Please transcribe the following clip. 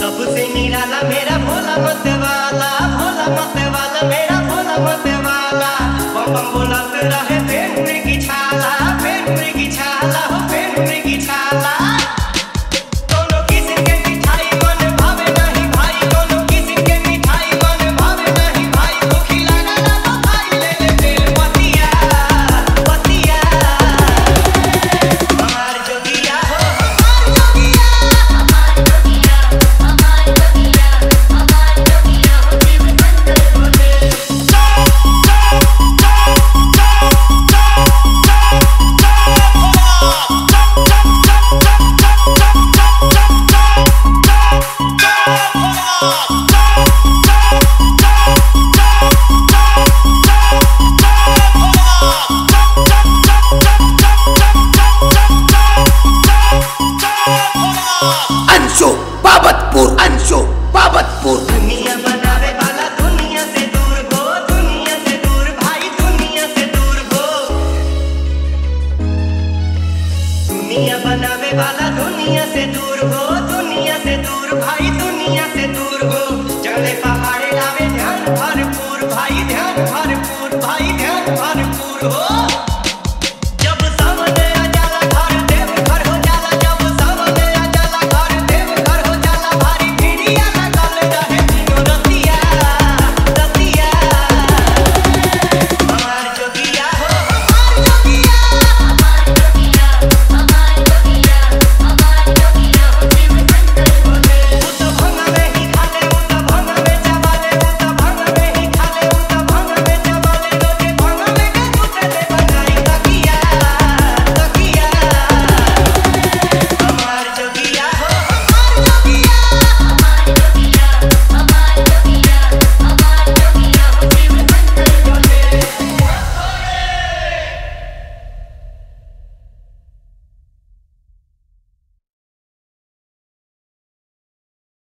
सबसे निराला मेरा भोला मत वाला भोला मत वाला मेरा भोला मत वाला बम बम बोलत रहे पेन मृगी छाला पेन मृगी छाला हो पेन मृगी छाला कोनो किस्म के मिठाई मन भावे नहीं भाई कोनो किस्म के मिठाई मन भावे नहीं भाई वो खिलाना ना तो भाई ले ले तेल पतिया पतिया हमार जोगिया हो हमार जोगिया अंशु बाबतपुर अंशु बाबतपुर दुनिया बनावे वाला दुनिया से दूर हो दुनिया से दूर भाई दुनिया से दूर हो दुनिया बनावे वाला दुनिया से दूर हो दुनिया से दूर भाई दुनिया से दूर हो चढ़े पहाड़े लावे ध्यान भरपूर भाई ध्यान भरपूर भाई ध्यान भरपूर हो